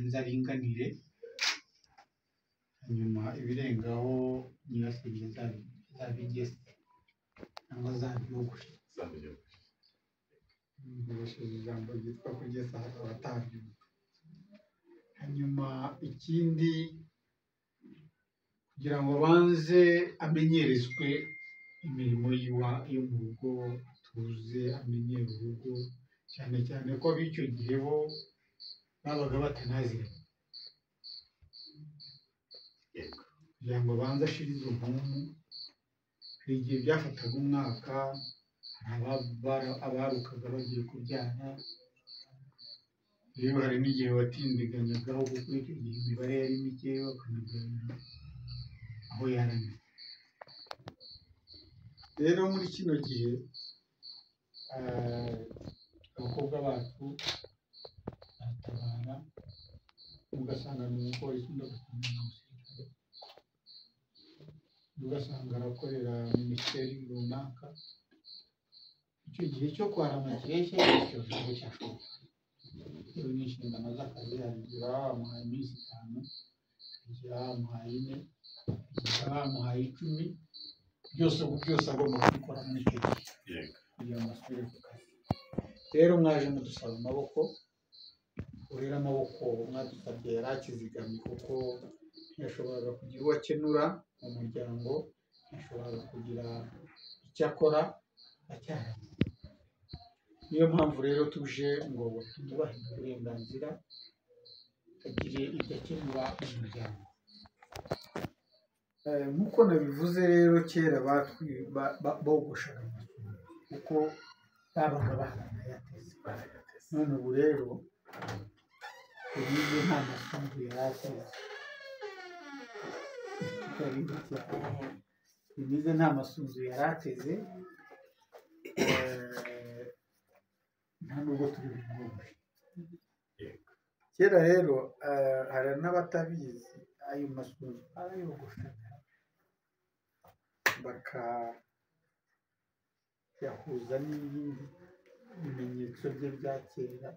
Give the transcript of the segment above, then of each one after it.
nzaringa nire hanyuma ibirengaho nibasimbye zabigeze cyangwa zabyogoshe nkoresheje ijambo ryitwa kugeza abatabyumva hanyuma ikindi kugira ngo abanze amenyerezwe imirimo y'iwa yo mu rugo tuze amenyere urugo cyane cyane ko ab'icyo gihe bo babaga batanaziranye kugira ngo abanze ashire izo mpumu hari igihe byafataga umwaka hari ababa- abarukaga bagiye kubyara rero hari n'igihe watindiganyagaho kuko icyo gihe imibare yari mike bakanagabira aho yarangiye rero muri kino gihe eh, abakobwa bacu baratabara ugasanga ni umupolisi undi agasanga ni umusirikare undi ugasanga arakorera minisiteri runaka icyo gihe cyo kwarama kireshya icyo ntabwo cyashoboka bitewe n'inshingano z'akazi harigihe baba bamuhaye iminsi itanu harigihe baba bamuhaye ine harigihe baba bamuhaye icumi byose ubu byose agomba kubikora muri icyo gihe kugira ngo asubire ku kazi rero mwaje mudusaba amaboko urera amaboko mwadusabye yari akizigamye kuko ntiyashoboraga kugira uwo akenura mu muryango ntiyashoboraga kugira icyo akora acyaranye niyo mpamvu rero tuje ngo twubahe uburenganzira agire ibyo akenura mu muryango Eh, nk'uko nabivuze rero kera batwi- ba- ba- bogoshaga amasunzu kuko babaga baranayateze none ubu rero ubize nta masunzu yari ateze Karibu cyane. Denise nta masunzu yari ateze eh, nta nubwo turi bumwumve kera rero eh, hari n'abatabizi ayo masunzu barayogoshaga bakayahuza n'ibindi bimenyetso bye bya kera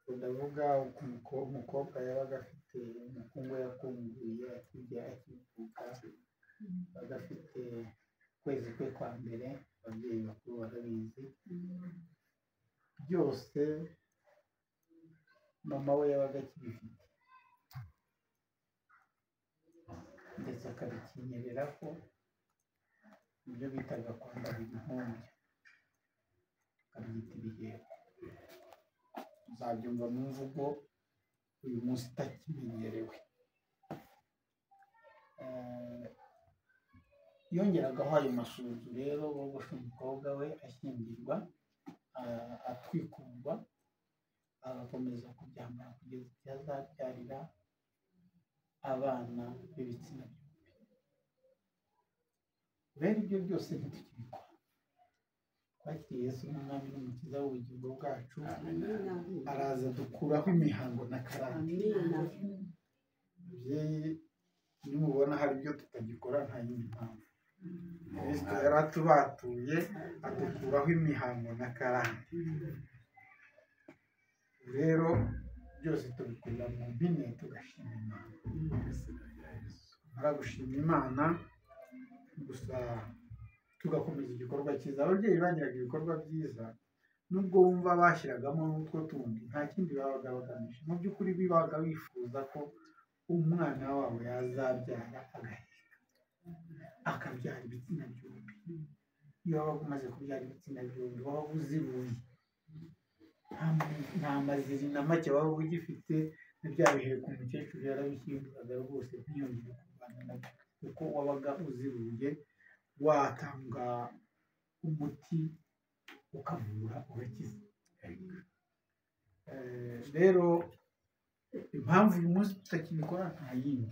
ubwo ndavuga uko umuko- umukobwa yabaga afite umukungu yakunguye akijya akivuka yabaga afite ukwezi kwe kwa mbere ababyeyi bakuru barabizi byose mama we yabaga akibifite ndetse akabikinyereraho ibyo bitaga kwambara inkombya akabyita ibiheko uzabyumva mu mvugo uyu munsi itakimenyerewe Eh, yongeragaho ayo masunzu rero bogosha umukobwa we ashyingirwa ah, atwikurwa agakomeza kubyambara kugeza igihe azabyarira abana b'ibitsina byombi rero ibyo byose ntitukibikora twakiriye yesu nk'umwami n'umukiza w'ubugingo bwacu araza dukuraho imihango n'akarande ababyeyi nimubona hari ibyo tutagikora nta yindi mpamvu kristo yari atubatuye adukuraho imihango n'akarande rero byose tubikorera mu mpine tugashima imana tumara gushima imana gusa tugakomeza igikorwa cyiza ababyeyi bagiraga ibikorwa byiza nubwo bumva bashyiragamo n'utwo tundi nta kindi babaga bagamije mu by'ukuri babaga bifuza ko umwana wabo yazabyara agaheka akabyara ibitsina byombi iyo waba umaze kubyara ibitsina byombi waba uzibuye nta mu- nta maziri na make waba ugifite na bya biheka umukecuru yarabishyinguraga rwose ntiyongere kurwana nabyo kuko wabaga uzibuye watanga umuti ukavura ugakiza Eh, rero impamvu uyu munsi tutakibikora nta yindi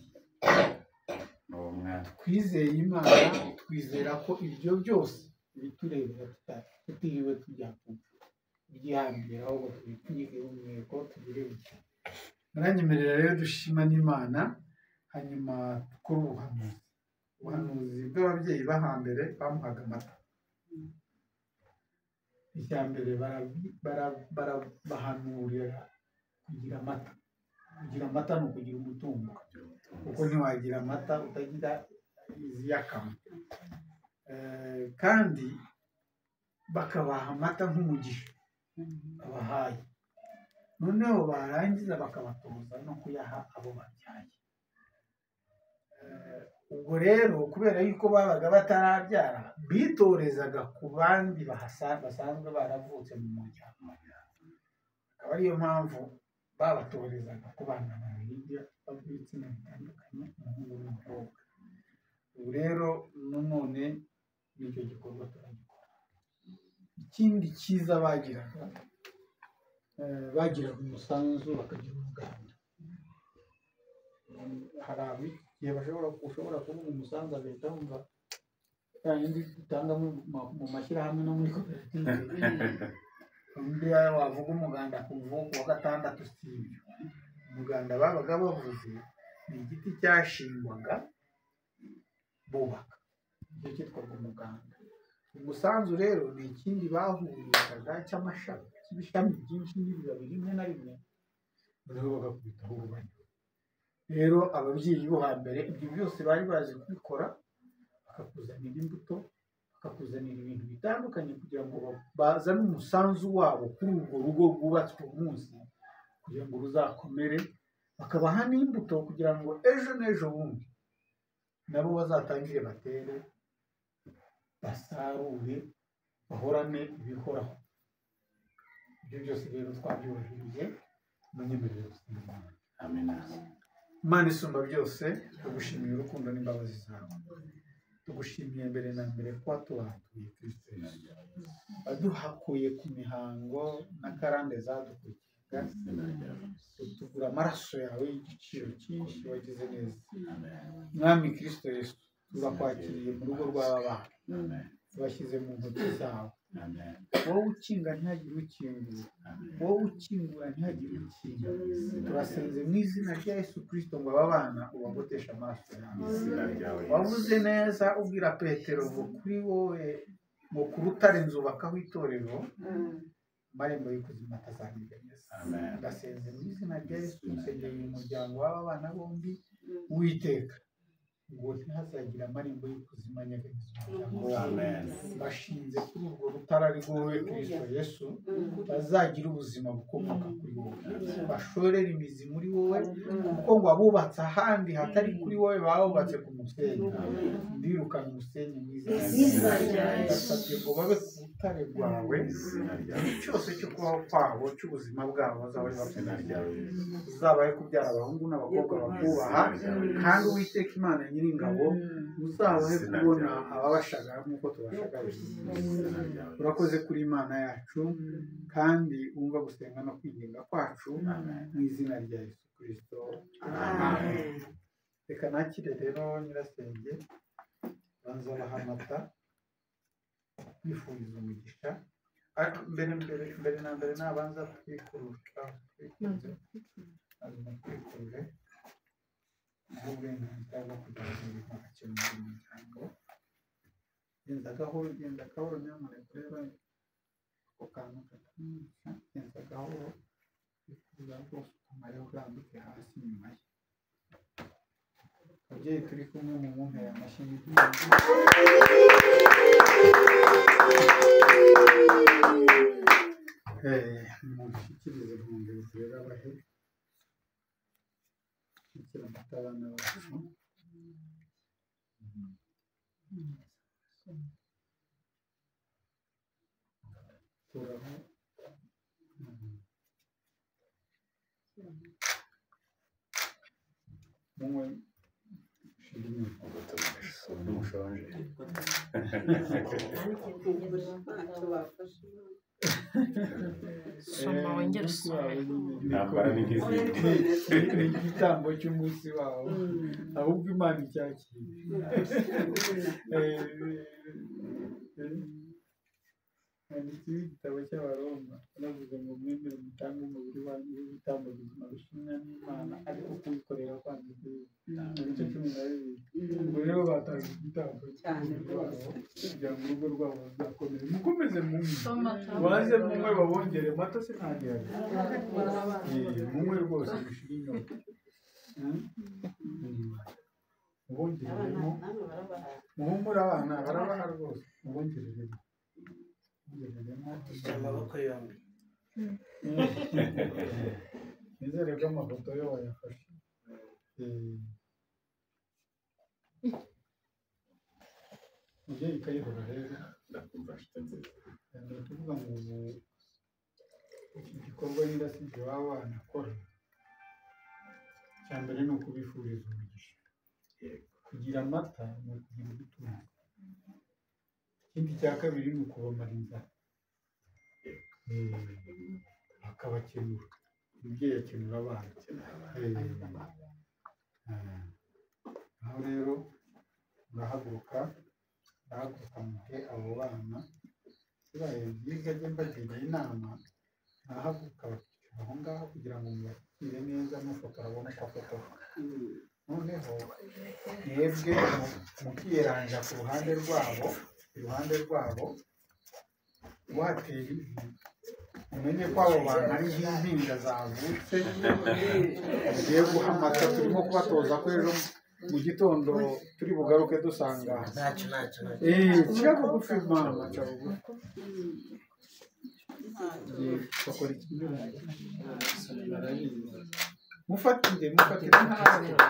twizeye imana twizera ko ibyo byose biturebera tuta- tutiriwe tujya kubyihambira ahubwo tubipfunyike mu mihigo tubirebye muranyemerera rero dushima n'imana hanyuma dukore ubuhanuzi ubuhanuzi bw'ababyeyi bo hambere bamuhaga amata icya mbere barabi- bara- bara- bahanurira kugira amata kugira amata ni ukugira umutungo kuko ntiwagira amata utagira iziyakama Eh, kandi bakabaha amata nk'umugisha babahaye noneho barangiza bakabatoza no kuyaha abo babyaye Eh, ubwo rero kubera yuko babaga batarabyara bitorezaga ku bandi bahasa- basanzwe baravutse mu muryango akaba ariyo mpamvu babatorezaga ku bana babiri b'ibitsina bitandukanye umuhungu n'umukobwa ubu rero nanone n'icyo gikorwa turagikora ikindi cyiza bagiraga eh, bagiraga umusanzu bakagira umuganda Mm, hari abigihe bashobora ushobora kuvuga umusanzu agahita wumva yayindi dutanga mu ma- mu mashyirahamwe no muri koperative undi wavuga umuganda ku mvugo wa gatandatu si ibyo umuganda babaga bavuze ni igiti cyashingwaga bubaka nicyo cyitwaga umuganda umusanzu rero ni ikindi bahurizaga cy'amashami cy'ibishami byinshi n'ibibabi rimwe na rimwe noneho bagakubitaho urubanya rero ababyeyi bo hambere ibyo byose bari bazi kubikora bakakuzanira imbuto bakakuzanira ibintu bitandukanye kugira ngo ba- bazane umusanzu wabo kuri urwo rugo rwubatswe umunsi kugira ngo ruzakomere bakabaha n'imbuto kugira ngo ejo n'ejo bundi nabo bazatangire batere basarure bahorane ibihoraho ibyo byose rero twabyubahirije mu nyemerero z'inyarwanda Imana isumba byose tugushimiye urukundo n'imbabazi zawe tugushimiye mbere na mbere kuba tuwatuye Kristo Yesu. waduhakuye ku mihango n'akarande zadukurikiye utugura amaraso yawe y'igiciro cyinshi wagize neza mwami Kristo Yesu turakwakiriye mu rugo rw'aba bana tubashyize mu ntoki zawe wowe ukinga ntihagire ukingura wowe ukingura ntihagire ukingura turasenze mu izina rya Yesu Kristo ngo aba bana ubagoteshe amaso yawe wavuze neza ubwira petero ngo kuri wowe ngo ku rutare nzubakaho itorero amarembo y'ikuzimu atazahiganyiza ndasenze mu izina rya yesu nsengera uyu muryango w'aba bana bombi witeka ngo ntihazagira amarembo y'ikuzimu anyeganyeza umuryango wabo bashinze kuri urwo rutare ari wowe kristo yesu bazagira ubuzima bukomoka kuri wowe bashorere imizi muri wowe kuko ngo abubatse ahandi hatari kuri wowe baba bubatse ku musenyi ndirukana umusenyi mwiza Izina rya Yesu. ndasabye ngo babe ku rutare rwawe igihe cyose cyo kubaho kwabo cy'ubuzima bwabo bazaba ari bafite uzabaye kubyara abahungu n'abakobwa bakubaha kandi uwiteka imana nyiringabo uzabahe kubona ababashagara nk'uko tubashagaye urakoze kuri imana yacu kandi wumva gusenga no kwinginga kwacu mu izina rya yesu kirisito reka nakire rero nyirasenge banza bahamata bifuriza umugisha ariko mbere mbere mbere na mbere nabanza kwikurusha kwikunze azuma kwikurure n'uburenganzira bwo kuganira ntacyo mu muryango genda gahoro genda gahoro nyamuneka urebe ako kantu katamenyesha genda gahoro bifuza rwose kumara urambike hasi nyuma ye ababyeyi turi kumwe mu mwumvire amashyi y'ibyuma mushyikirize inkombe zera bahe gushyikira amata abana bacu kuraho munywe shira inyota Soma wongere Eh, munsi wawe usome. nyine ni Ntambara ni nk'izindi. ni- ni igitambo cy'umunsi wawe ahubwo imana icyakiriye Eh, eh, handitseho igitabo cy'abaroma banavuga ngo mwemere mutange umubiri wanyu w'ibitambo bizima bishimwa n'imana ariko kubikorera kwanyu mu bice cumi na bibiri ubwo rero batanze igitambo Cyane rwabo rwose. kugira ngo urugo rwabo ruzakomere mukomeze munywe Toma, toma. waze munywe babongere mata sinageraga munywe rwose mushire inyota Hmm? Hmm. mubongereremo muhumure abana barabaha rwose mubongereremo mubongereremo amaboko yombi nizere ko amafoto yo wayafashe Eh. mubyeyi kayihura rero ni ukuvuga ngo ubu iki gikorwa nyirasibye baba wanakora icya mbere ni ukubifuriza umugisha kugira amata ni ukugira ubutunzi ikindi cya kabiri ni ukubamara inzara Eh, bakabakenura umubyeyi akenura abana Eh, aho rero murahaguruka murahaguruka muhe abo bana bibaye byiza ajye mbagira inama murahaguruka bakicara aho ngaho kugira ngo mubakire neza mufotora abone uko afotora noneho mwebwe mu- mukiyeranja ku ruhande rwabo iruhande rwabo watera ivi umenye ko abo bantu ari nk'impinja zavutse tugiye guha amata turimo kubatoza ko ejo mu gitondo turi bugaruke dusanga ntacyo ntacyo ntacyo eee cya bugufi mama cya bugufi Eee, bakora ikinyuranye mufatire mufatire mufatire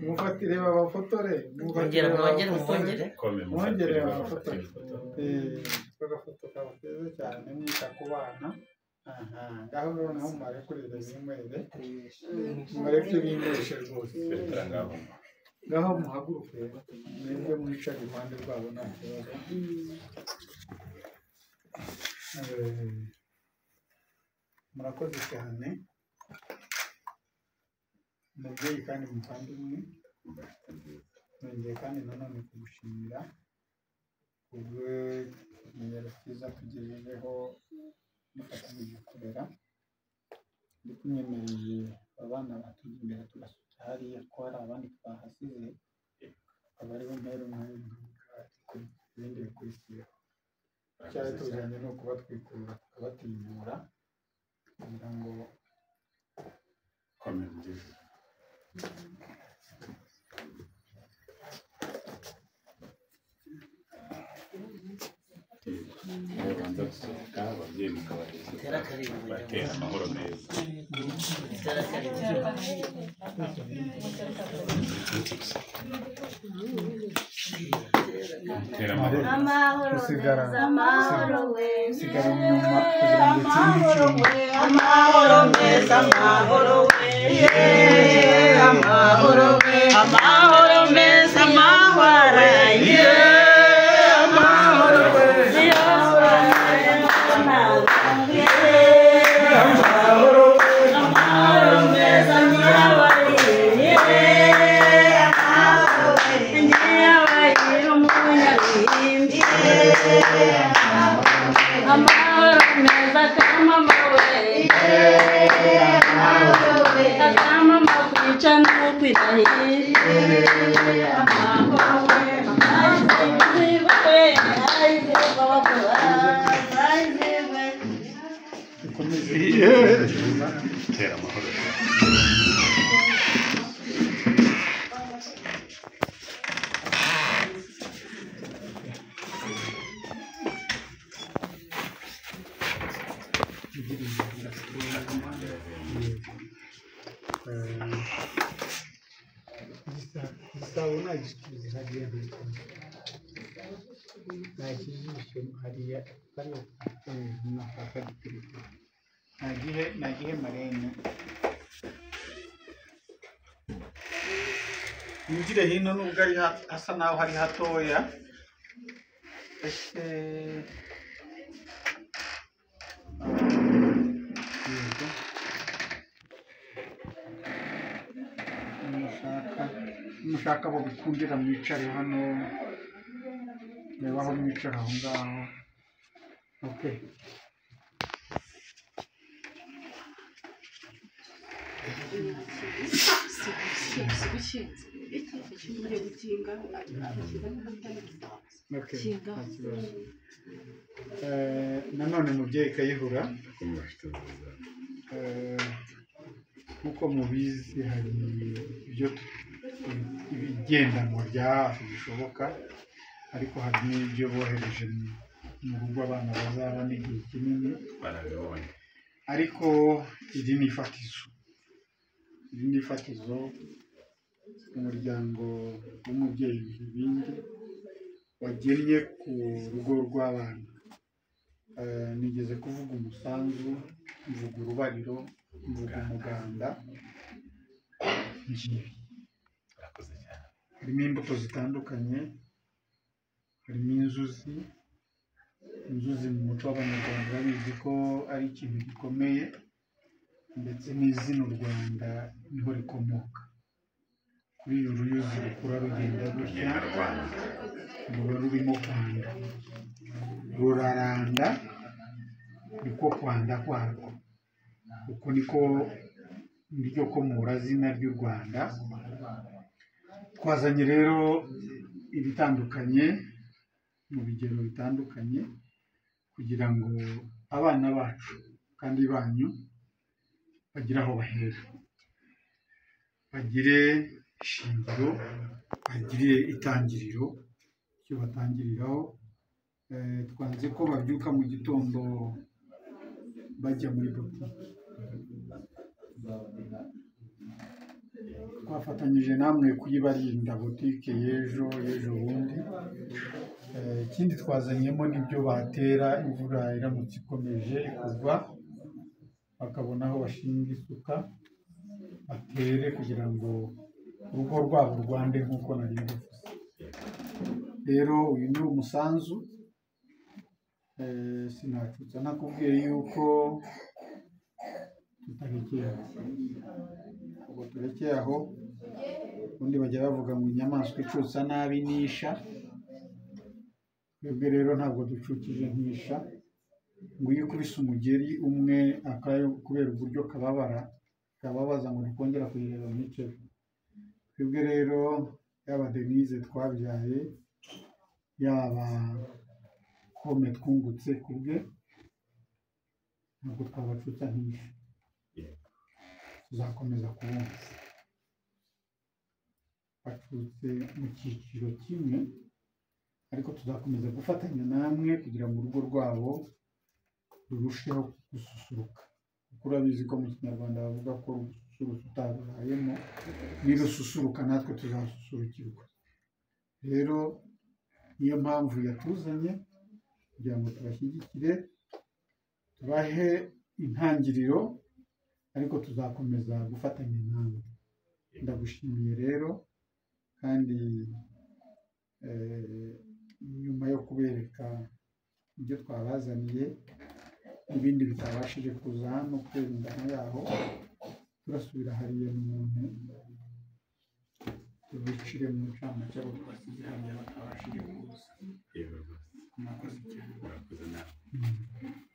mufatire babafotore mwongere mwongere mwongere mwongere babafotore Eee, bagafoto kaba keza cyane mwita ku bana aha ngaho rero naho mubare kurira zinywere mureke binyweshe rwose ngaho muhaguruke mwebwe mwicare iruhande rwabo nta kibazo Eh, murakoze cyane umubyeyi kandi muvandimwe nongeye kandi nanone kugushimira kubw'ikimenyero cyiza tugejejeho dufatanyije gukorera ndi kumwemereye abana batujya imbere tugasuka hariya ko hari abandi twahasize akaba ariho mpera umwanya ibindi bikurikira cyari tuzanye ni ukubatwikurura tukabatinyura kugira ngo babanza gusohoka ababyeyi mukabareba Tere akaririmbo batera amahoro meza tere akaririmbo batera amahoro Amahoro Usigara. meza, amahoro usigara meza. inyuma kugira ngo ikindi kintu amahoro meza amahoro we yeee amahoro we amahoro meza amahoro yeee amahoro we amahoro meza amahoro yeee amahoro we nyabaye umunyarwindi Amahoro meza, kama amabuye. Kama amagwica n'ukwirahira. gikomeze batera amahoro igisabo nagisubiza hariya ntakindi nta kijisho hariya kariya kakanyuzina kakagitereka nagihe nagihe marene winjire hino nubwo ari ha- hasa naho hari hatoya ese yego mushaka ni mushaka bagukundira mwicare hano reba aho mwicara aho ngaho okay okay nta kibazo Eh, nanone mubyeyi kayihura Eh, nk'uko mubizi hari ibyo tu- ibigendanwa bya hafi bishoboka ariko hari n'ibyo bohereje mu- mu rugo abana bazaba n'igihe kinini barabibonye ariko iri ni ifatizo iri ni ifatizo umuryango w'umubyeyi Bibindi wagennye ku rugo rw'abana Eh, nigeze kuvuga umusanzu mvuga urubariro mvuga umuganda ngibi barakoze cyane harimo imbuto zitandukanye harimo inzuzi inzuzi mu muco w'abanyarwanda babizi ko ari ikintu gikomeye ndetse n'izina u rwanda niho rikomoka kuri iyo ruyuzi rukura rugenda gutya abana ruba rurimo kwanda ruraranda niko kwanda kwarwo uko niko niryo komurazina ry'u rwanda twazanye rero ibitandukanye mu bigero bitandukanye kugira ngo abana bacu kandi banyu bagire aho bahera bagire ishingiro bagire itangiriro icyo batangiriraho Eh, twanze ko babyuka mu gitondo bajya muri botike twafatanyije namwe kuyibarinda botike y'ejo y'ejo bundi Eh, ikindi twazanyemo n'ibyo batera imvura iramutse ikomeje kugwa bakabona aho bashinga isuka batere kugira ngo urugo rwabo rwande nk'uko nari mbivuze rero uyu ni umusanzu Eh, sinacutsa nakubwiye yuko tutarekeye aho ubwo turekeye aho ubundi bajya bavuga ngo inyamaswa icutsa nabi nisha twebwe rero ntabwo ducukije nkisha ngo iyo ukubise umugeri umwe akayo kubera uburyo kababara kababaza ngo ntikongera kuyireba mwiceho twebwe rero yaba denise twabyaye yaba pome twungutse ku bwe ntabwo twabacutsa nk'isha tuzakomeza kubumva bacutse mu cyiciro kimwe ariko tuzakomeza gufatanya namwe kugira ngo urugo rwabo rurusheho gususuruka kuko urabizi ko mu kinyarwanda bavuga ko rususurutsa utarubayemo nirususuruka natwe tuzasusurukirwa rero niyo mpamvu yatuzanye kugira ngo tubashyigikire tubahe intangiriro ariko tuzakomeza gufatanya nawe ndagushimiye rero kandi eh, nyuma yo kubereka ibyo twabazaniye ibindi bitabashije kuza hano kubera ingano yaho turasubira hariya mu muntu tubicire mu ncamake abo twasigiye hariya batabashije kuza yewe rwose murakoze cyane barakoze nawe Mm.